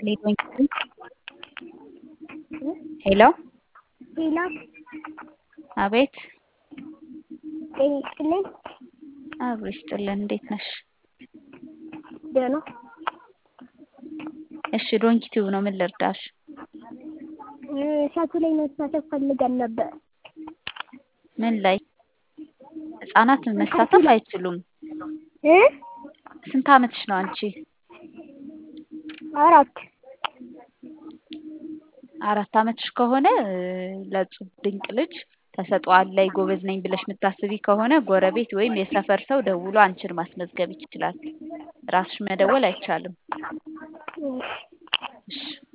ሄሎ ሄሎ አቤት ጤና ይስጥልኝ። አብሮ ይስጥልን። እንዴት ነሽ? ደህና እሺ ዶንኪ ቲዩብ ነው። ምን ልርዳሽ? እሸቱ ላይ መሳተፍ ፈልገን ነበር። ምን ላይ? ህጻናት መሳተፍ አይችሉም። እ ስንት አመትሽ ነው አንቺ? አራት አራት አመትሽ ከሆነ ለእጹብ ድንቅ ልጅ ተሰጥኦ አለኝ ጎበዝ ነኝ ብለሽ የምታስቢ ከሆነ ጎረቤት ወይም የሰፈር ሰው ደውሎ አንቺን ማስመዝገብ ይችላል። ራስሽ መደወል አይቻልም። እሺ